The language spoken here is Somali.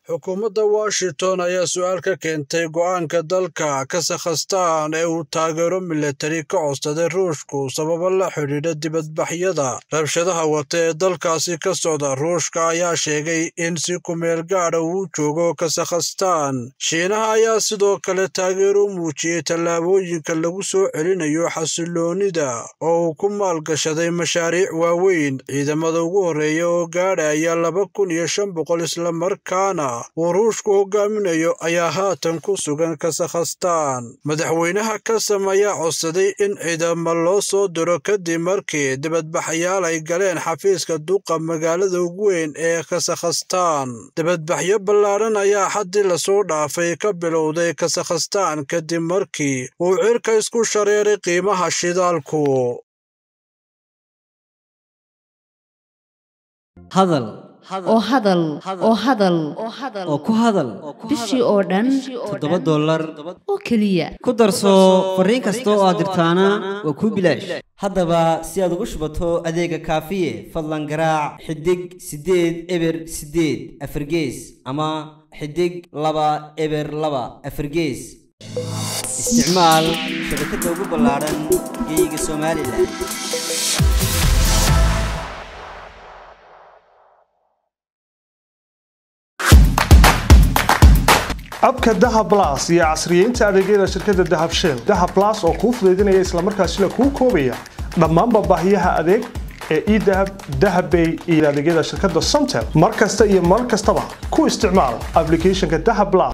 Xukuumadda Washington ayaa su'aal ka keentay go'aanka dalka Kazakhstan ee uu taageero milatari ka codsaday Ruushku sababo la xidhiidha dibadbaxyada rabshadaha wata ee dalkaasi ka socda. Ruushka ayaa sheegay in si ku meel gaadha uu joogo Kazakhstan. Shiinaha ayaa sidoo kale taageero u muujiyay tallaabooyinka lagu soo celinayo xasilloonida oo uu ku maalgashaday mashaariic waaweyn. Ciidamada ugu horreeya oo gaadhaya laba kun iyo shan boqol isla markaana uu Ruushku hogaaminayo ayaa haatan ku sugan Kazakhstan. Madaxweynaha Kazam ayaa codsaday in ciidamo loo soo diro kadib markii dibadbaxayaal ay galeen xafiiska duqa magaalada ugu weyn ee Kazakhstan. Dibadbaxyo ballaaran ayaa xaddii lasoo dhaafay ka bilowday Kazakhstan kadib markii uu cirka isku shareeray qiimaha shidaalku. hadal oo hadal oo hadal oo ku hadal bishii oo dhan toddoba dollar oo keliya ku darso fariin kasta oo aad dirtaana waa kuu bilaash haddaba si aad ugu shubato adeega kaafiye fadlan garaac xidig siddeed eber siddeed afargees ama xidig laba eber laba afargees isticmaal shabakadda ugu ballaaran geeyiga somalilan abka dahab las iyo casriyeynta adeegyada shirkadda dahab shell dahab las oo kuu fudaydinaya islamarkaasina kuu koobaya dhammaanba baahiyaha adeeg ee edahab dahabbay iyo adeegyada shirkadda somtel mar kasta iyo mar kastaba ku isticmaal applicationka dahab las